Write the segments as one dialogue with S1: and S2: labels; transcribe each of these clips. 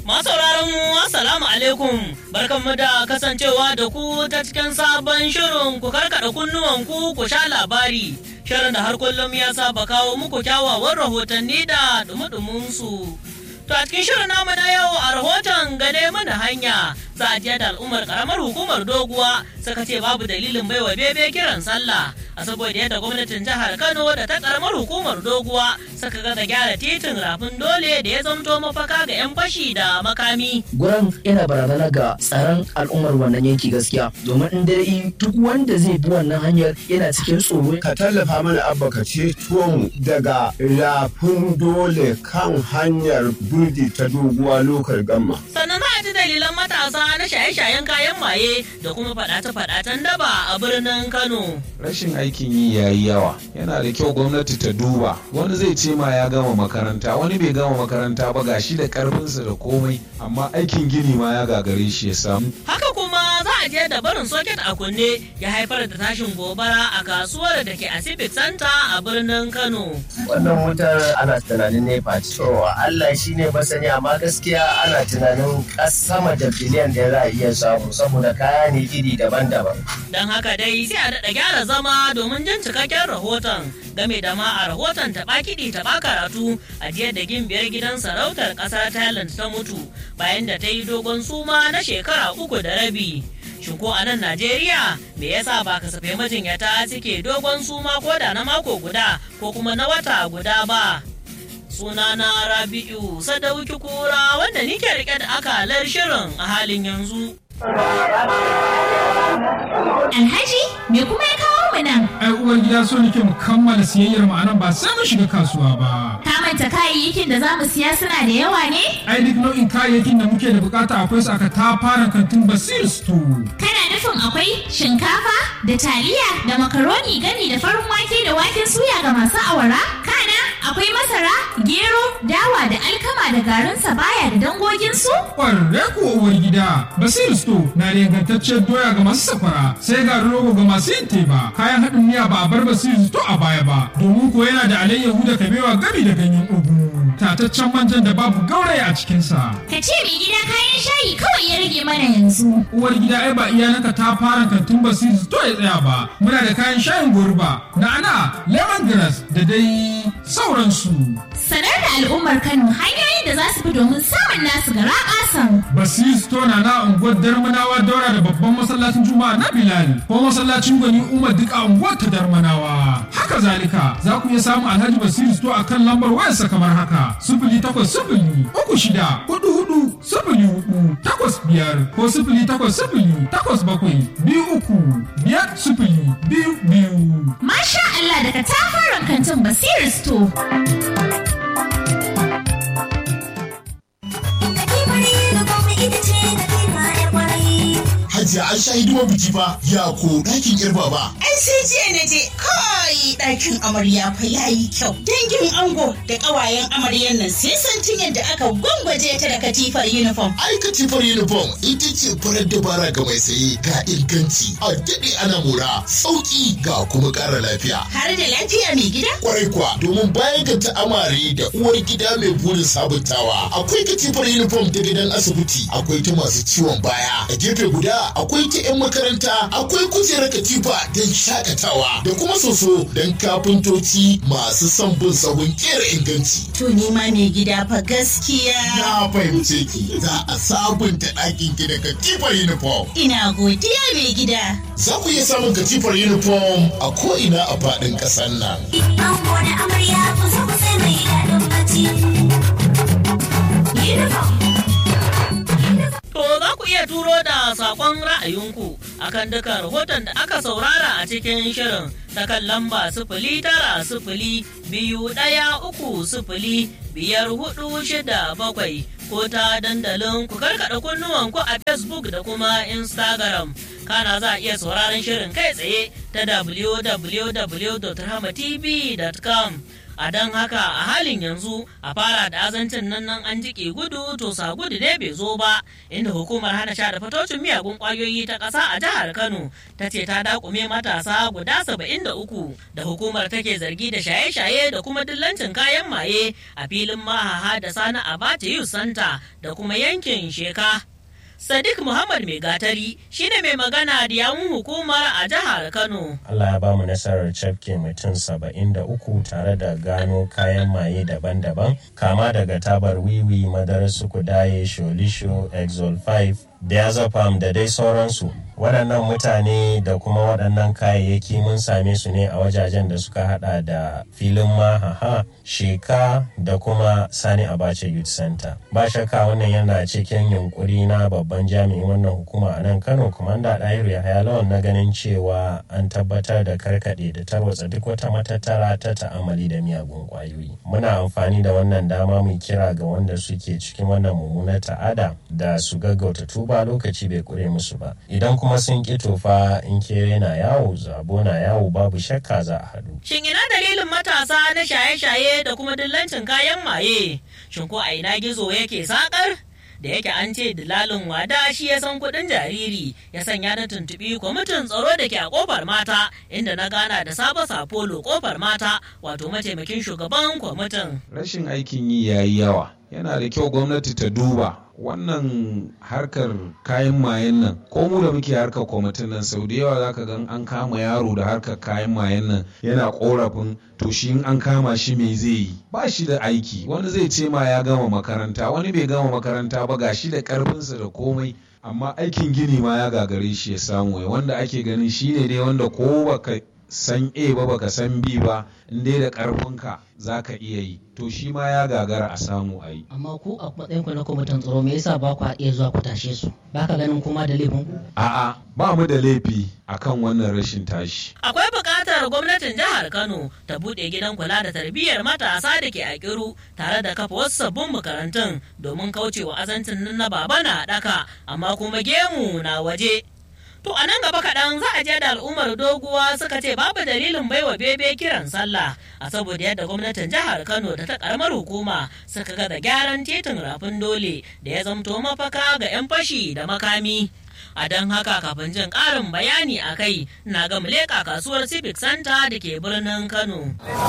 S1: Masauraran mu assalamu alaikum barkanmu da kasancewa da ku ta cikin sabon shirin ku karkada kunnuwan ku ku sha labari shirin da har kullum ya saba kawo muku kyawawan rahotanni da dumudumin su. To a cikin shirin namu na yau a rahoton gane mana hanya za a da al'ummar karamar hukumar doguwa suka ce babu dalilin baiwa bebe kiran sallah a saboda yadda gwamnatin jihar Kano da ta karamar hukumar doguwa suka gaza gyara titin rafin dole da ya zamto mafaka ga 'yan fashi da makami.
S2: Guran yana barazana ga tsaron al'ummar wannan yanki gaskiya domin in dai duk wanda zai bi wannan hanyar yana cikin tsoro.
S3: Ka tallafa mana abba ka ceto mu daga rafin dole kan hanyar burdi ta doguwa lokal gamma.
S1: Sannan za a ji dalilan matasa na shaye-shayen kayan maye da kuma faɗace-faɗacen daba a birnin Kano.
S4: rashin aikin yi ya yi yawa yana da kyau gwamnati ta duba wani zai ce ma ya gama makaranta wani bai gama makaranta ba gashi da karfinsa da komai amma aikin gini ma ya gagare shi ya samu
S1: Haka kuma za a je da barin soket a kunne ya haifar da tashin gobara a kasuwar da ke Pacific Center a birnin Kano.
S5: wannan wutar ana tunanin nepa ce. To Allah shi ne masani amma gaskiya ana tunanin kas- sama da biliyan da za a iya samu saboda kaya ne iri daban-daban.
S1: Don haka dai sai a daɗa gyara zama domin jin cikakken rahoton game da ma a rahoton taɓa kiɗi taɓa karatu a jiya da gimbiyar gidan sarautar ƙasar Thailand ta mutu bayan da ta yi dogon suma na shekara uku da rabi. Shin ko a nan Najeriya me yasa ba kasafai majinyata suke dogon suma ko da na mako guda ko kuma na wata guda ba? Sunana Rabi'u Sadauki Kura wanda nike rike da akalar shirin a halin yanzu.
S6: Alhaji, me kuma ya kawo mu nan?
S7: ai uwar gida so nake mu kammala siyayyar mu anan ba sai mun shiga kasuwa ba
S6: Ka manta kayayyakin da za mu siya suna da yawa ne?
S7: ai duk nau'in kayayyakin da muke da bukata akwai su aka tafaran kantin basir store
S6: Kana nufin akwai shinkafa da taliya da makaroni gani da farin wake da waken suya ga masu awara? Kana akwai masara, gero, dawa da alkama da garin sabaya da dangoginsu?
S7: kwarre kuwa uwar gida basir store na da ingantacciyar doya ga masu safara sai ga rogo ga masu yin teba kayan haɗin miya ba a bar basir store a baya ba domin ko yana da alayyahu da kabewa gami da ganyen ugu tataccen manjan da babu gauraya a cikinsa
S6: Ka ce mai gida kayan shayi kawai ya rage mana yanzu.
S7: uwar gida ai ba iyalanka ta fara kantin basiri to ya tsaya ba muna da kayan shayin gurba na'ana lemongrass da dai sauransu
S6: Sanar da al'ummar Kano hanyoyin da za su bi domin samun nasu gara ƙasan.
S7: basiri store na na unguwar darmanawa daura da babban masallacin juma'a na bilal ko masallacin gwani umar duk a unguwar ta darmanawa haka zalika za ku iya samun alhaji basiri store a kan lambar wayarsa kamar haka sifili takwas sifili uku shida hudu hudu sifili hudu takwas biyar ko sifili takwas sifili takwas bakwai biyu uku biyar sifili biyu biyu
S6: Masha Allah daga tafaran kantin Basiru Store.
S8: Hajiya an sha hidimar biki fa ya ko ɗakin irba ba.
S9: Ai sai jiya na je kai ɗakin amarya fa ya yi kyau. Dangin ango da ƙawayen amaryan nan sai santin yadda aka gwangwaje ta da katifar uniform.
S8: Ai katifar uniform ita ce farar dabara ga mai saye ga inganci a daɗe ana mora sauƙi ga kuma ƙara lafiya.
S9: Har da lafiya mai gida?
S8: Kwarai kuwa domin bayan ga ta amare da uwar gida mai burin sabuntawa akwai katifar uniform ta gidan asibiti akwai ta masu ciwon baya a gefe guda akwai ta 'yan makaranta akwai kujerar katifa don shakatawa da kuma soso don kafintoci masu son bin sahun kera inganci.
S9: To ni ma mai gida fa gaskiya.
S8: Na fahimce ki za a sabunta ɗakin ki da katifar uniform.
S9: Ina godiya mai gida.
S8: Za ku iya samun katifar uniform a ko'ina a faɗin ƙasar nan.
S6: Ango da amarya ku zo ku sai mai daɗin bacci. Uniform.
S1: To za ku iya turo da saƙon ra'ayinku akan duka rahoton da aka saurara a cikin shirin ta kan lamba sifili tara sifili biyu ɗaya uku sifili biyar hudu shida bakwai ko ta dandalin ku karkaɗa kunnuwanku a Facebook da kuma Instagram. Kana za a iya sauraron shirin kai tsaye ta www.rahmatv.com. a don haka a halin yanzu a fara da azancin nan nan an jike gudu to sa gudu dai bai zo ba inda hukumar hana sha da fatocin miyagun kwayoyi ta ƙasa a jihar kano ta ce ta dakume matasa guda saba'in da uku da hukumar take zargi da shaye-shaye da kuma dillancin kayan maye a filin mahaha da sani abacha youth center da kuma yankin sheka Sadiq Muhammad Mai Gatari shine mai magana da yawun hukumar a jihar Kano.
S5: Allah ya ba mu nasarar cafke mutum saba'in da uku tare da gano kayan maye daban-daban kama daga tabar wiwi madarar sukudaye sholisho exol 5 diazepam da dai sauransu waɗannan mutane da kuma waɗannan kayayyaki mun same su ne a wajajen da suka hada da filin mahaha sheka da kuma sani abacha youth center ba shakka wannan yana cikin yunkuri na babban jami'in wannan hukuma a nan kano kumanda ɗahiru yahaya lawan na ganin cewa an tabbatar da karkaɗe da tarwatsa duk wata matattara ta ta'amali da miyagun ƙwayoyi muna amfani da wannan dama mu kira ga wanda suke cikin wannan mummunar ta'ada da su gaggauta tuba lokaci bai kure musu ba idan kuma sun ƙi tofa in kere na yawo zabo na yawo babu shakka za a haɗu
S1: Shin ina dalilin matasa na shaye-shaye da kuma dillancin kayan maye? Shin ko a ina gizo yake sakar? Da yake an ce dilalin wada shi ya san kuɗin jariri ya sanya na tuntuɓi kwamitin tsaro da ke a ƙofar mata inda na gana da sabo sapolo ƙofar mata wato mataimakin shugaban kwamitin.
S4: rashin aikin yi ya yi yawa yana da kyau gwamnati ta duba wannan harkar kayan mayen nan ko mu da muke harkar kwamitin nan sau da yawa zaka gan an kama yaro da harkar kayan mayen nan yana korafin to shi in an kama shi me zai yi ba shi da aiki wani zai ce ma ya gama makaranta wani bai gama makaranta ba ga shi da karfinsa da komai amma aikin gini ma ya gagare shi ya samu wanda ake ganin shine dai wanda ko baka san A ba baka san B ba in dai da karfinka za ka iya yi to shi ma ya gagara a samu a yi
S10: amma ku a matsayin ku na kwamitin tsaro me yasa ba ku iya zuwa ku tashe su ba ka ganin kuma da laifin ku
S4: a'a ba mu da laifi akan wannan rashin tashi
S1: Akwai buƙatar gwamnatin jihar Kano ta buɗe gidan kula da tarbiyyar matasa da ke a kiru tare da kafa wasu sabbin makarantun domin kaucewa azancin nan na baba na ɗaka amma kuma gemu na waje. To a nan gaba kaɗan za a je da al'ummar doguwa suka ce babu dalilin baiwa bebe kiran sallah a saboda yadda gwamnatin jihar Kano da ta karamar hukuma suka ga da gyaran titin rafin dole da ya zamto mafaka ga 'yan fashi da makami. A don haka kafin jin ƙarin bayani a kai na ga leƙa kasuwar Civic Center da ke birnin Kano.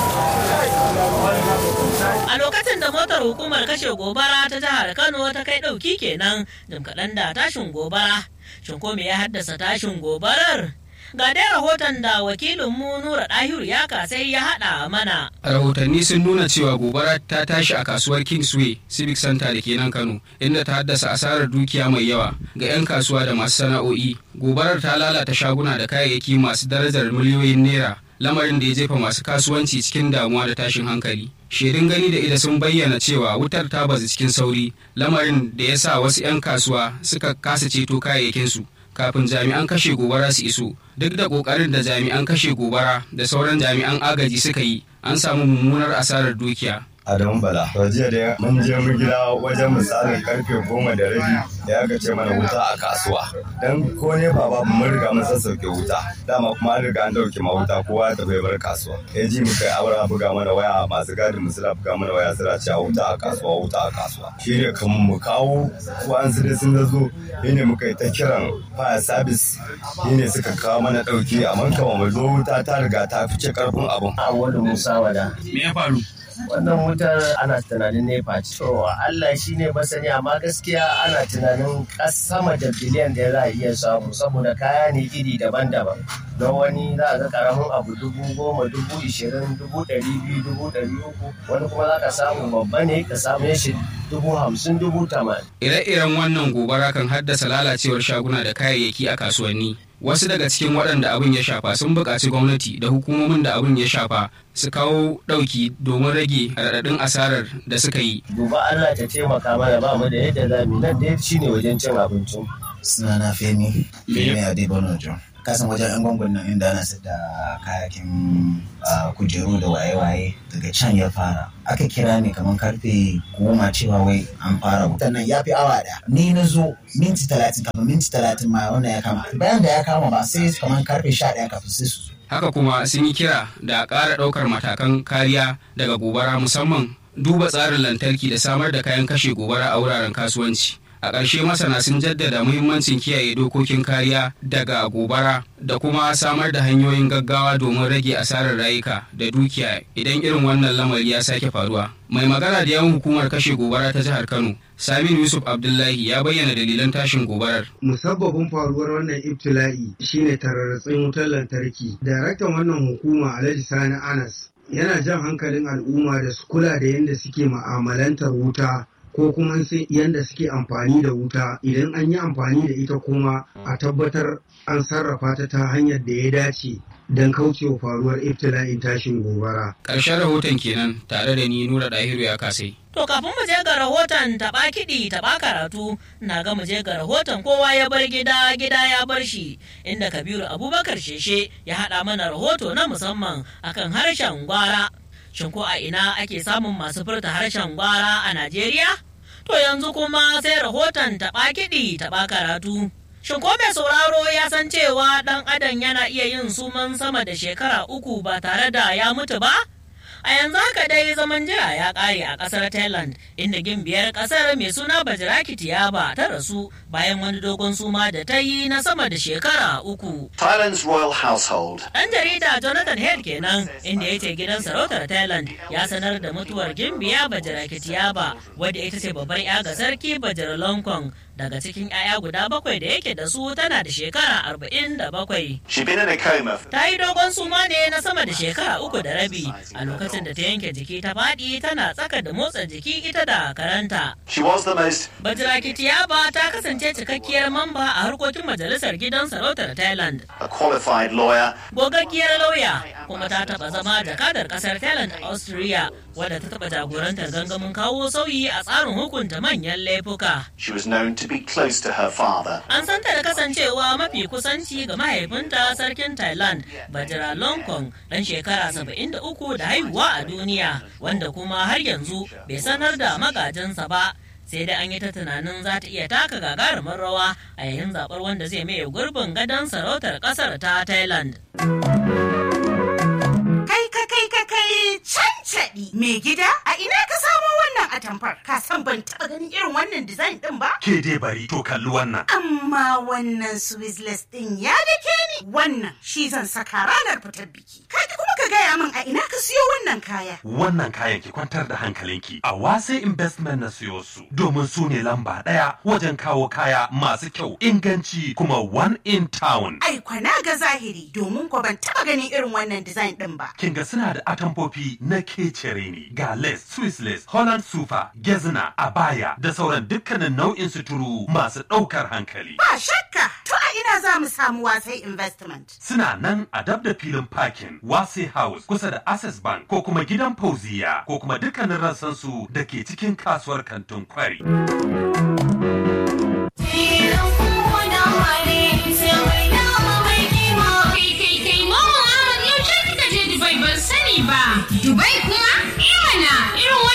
S1: A lokacin da motar hukumar kashe gobara ta jihar Kano ta kai ɗauki kenan jim kaɗan da tashin gobara. Shin ko me ya haddasa tashin gobarar? Ga dai rahoton da wakilinmu Nura Ɗahiru ya kasai ya haɗa mana.
S11: rahotanni sun nuna cewa gobara ta tashi a kasuwar kingsway civic center da ke nan kano inda ta haddasa asarar dukiya mai yawa ga 'yan kasuwa da masu sana'o'i gobarar ta lalata shaguna da kayayyaki masu darajar miliyoyin naira lamarin da ya jefa masu kasuwanci cikin damuwa da tashin hankali shaidun gani da ida sun bayyana cewa wutar ta bazu cikin sauri lamarin da ya sa wasu 'yan kasuwa suka kasa ceto kayayyakinsu kafin jami'an kashe gobara su iso duk da kokarin da jami'an kashe gobara da sauran jami'an agaji suka yi an samu mummunar asarar dukiya
S12: Adamu Bala. To jiya da mun je mu gida wajen misalin karfe goma da rabi da aka ce mana wuta a kasuwa. Dan ko ne ba babu mun riga mun sassauke wuta. Dama kuma an riga an dauke ma wuta kowa ya tafi bar kasuwa. Ya ji mu kai aura buga mana waya masu gadin mu suna buga mana waya suna cewa wuta a kasuwa wuta a kasuwa. Shi ne kamun mu kawo ko an su dai sun zo shi ne muka yi ta kiran fire service shi ne suka kawo mana dauki amma kama mu zo wuta ta riga ta fice karfin abun.
S5: Awadu Musa Wada.
S11: me ya faru
S5: wannan wutar ana tunanin nepa ce. To Allah shi ne masani amma gaskiya ana tunanin kas sama da biliyan da za a iya samu saboda kaya ne iri daban-daban. Don wani za a ga karamin abu dubu goma, dubu ishirin, dubu ɗari biyu, dubu ɗari uku. Wani kuma za ka samu babba ne ka same shi dubu hamsin, dubu tamanin.
S11: ire-iren wannan gobara kan haddasa lalacewar shaguna da kayayyaki a kasuwanni wasu daga cikin waɗanda abin ya shafa sun buƙaci gwamnati da hukumomin da abin ya shafa su kawo ɗauki domin rage raɗaɗin asarar da suka yi
S5: Duba Allah ta taimaka mana ba mu da yadda za mu yi. nan dai shi ne wajen cin abincin.
S13: sunana femi femi a debono john kasan wajen yan gwangon nan inda ana sayar da kayakin ah, kujeru da waye-waye daga can ya fara aka kira ni kamar karfe goma cewa wai an fara wutan nan ya fi awa da ni na zo minti talatin kafin minti talatin ma wannan ya kama bayan da ya kama ba sai kamar karfe sha ɗaya kafin sai su zo
S11: haka kuma sun yi kira da a ƙara ɗaukar matakan kariya daga gobara musamman duba tsarin lantarki da samar da kayan kashe gobara a wuraren kasuwanci a ƙarshe masana sun jaddada muhimmancin kiyaye dokokin kariya daga gobara da kuma samar da hanyoyin gaggawa domin rage asarar rayuka da dukiya idan irin wannan lamari ya sake faruwa mai magana da yawan hukumar kashe gobara ta jihar kano saminu yusuf abdullahi ya bayyana dalilan tashin gobarar
S14: musabbabin faruwar wannan ibtila'i shine tararratsin wutar lantarki daraktan wannan hukuma alhaji sani anas yana jan hankalin al'umma da su kula da yadda suke ma'amalantar wuta ko kuma sai yadda suke amfani da wuta idan an yi amfani da ita kuma a tabbatar an sarrafa ta ta hanyar da ya dace don kaucewa faruwar ibtila'in tashin gobara.
S11: ƙarshen rahoton kenan tare da ni nura ɗahiru ya kasai
S1: To kafin mu je ga rahoton taɓa kiɗi taɓa karatu na ga mu je ga rahoton kowa ya bar gida gida ya bar shi inda Kabiru Abubakar Sheshe ya haɗa mana rahoto na musamman akan harshen gwara. Shin ko a ina ake samun masu furta harshen gwara a Najeriya? To yanzu kuma sai rahoton taɓa kiɗi taɓa karatu. Shin ko mai sauraro ya san cewa ɗan adam yana iya yin suman sama da shekara uku ba tare da ya mutu ba? A yanzu haka dai zaman jira ya ƙare a ƙasar Thailand inda gimbiyar ƙasar mai suna Bajiraki Tiyaba ta rasu bayan wani dogon suma da ta yi na sama da shekara uku.
S15: Thailand's royal household.
S1: Ɗan jarida Jonathan Head kenan inda ya ce gidan sarautar Thailand ya sanar da mutuwar gimbiya Bajiraki Tiyaba wadda ita ce babbar 'ya ga sarki Bajar Longkong daga cikin 'ya'ya guda bakwai da yake da su tana da shekara arba'in da bakwai.
S15: She'd been in a coma.
S1: Ta yi dogon suma ne na sama da shekara uku da rabi a lokacin da ta yanke jiki ta faɗi tana tsaka da motsa jiki ita da karanta.
S15: She was the most
S1: Bajiraki Tiyaba ta kasance cikakkiyar mamba a harkokin majalisar gidan sarautar Thailand.
S15: a qualified lawyer.
S1: Gogaggiyar lauya kuma ta taɓa zama jakadar ƙasar Thailand a Austria wadda ta taɓa jagorantar gangamin kawo sauyi a tsarin hukunta manyan laifuka.
S15: She was known to be close to her father.
S1: An santa da kasancewa mafi kusanci ga mahaifinta sarkin Thailand, Bajira Longkong, ɗan shekara 73 da haihuwa a duniya, wanda kuma har yanzu bai sanar da magajinsa ba. sai dai an yi ta tunanin za ta iya taka gagarumin rawa a yayin zaɓar wanda zai maye gurbin gadon sarautar ƙasar ta Thailand.
S9: Kai ka kai ka kai cancaɗi mai gida a ina ka samo wannan atamfar ka san ban taɓa ganin irin wannan design ɗin ba?
S16: Ke dai bari to kalli wannan.
S9: Amma wannan Swizzless ɗin ya dake ni wannan shi zan saka ranar fitar biki. Kai kuma ka gaya min a ina ka siyo wannan kaya.
S16: Wannan kayan ki kwantar da hankalinki a wase investment na siyo su domin su ne lamba ɗaya wajen kawo kaya masu kyau inganci kuma one in town.
S9: Ai kwana ga zahiri domin ko ban taɓa ganin irin wannan design ɗin ba.
S16: Kin ga suna da atamfofi na kecere ne ga lace, Swiss lace, Holland sufa, gezna, abaya da sauran dukkanin nau'in suturu masu ɗaukar hankali.
S9: Ba shakka to a ina za mu samu wasai investment.
S16: Suna nan a dab da filin parking Wase House kusa da Access Bank ko kuma gidan Fauziya ko kuma dukkanin rassansu da ke cikin kasuwar kantin kwari.
S6: Dubai kuma? Imana irin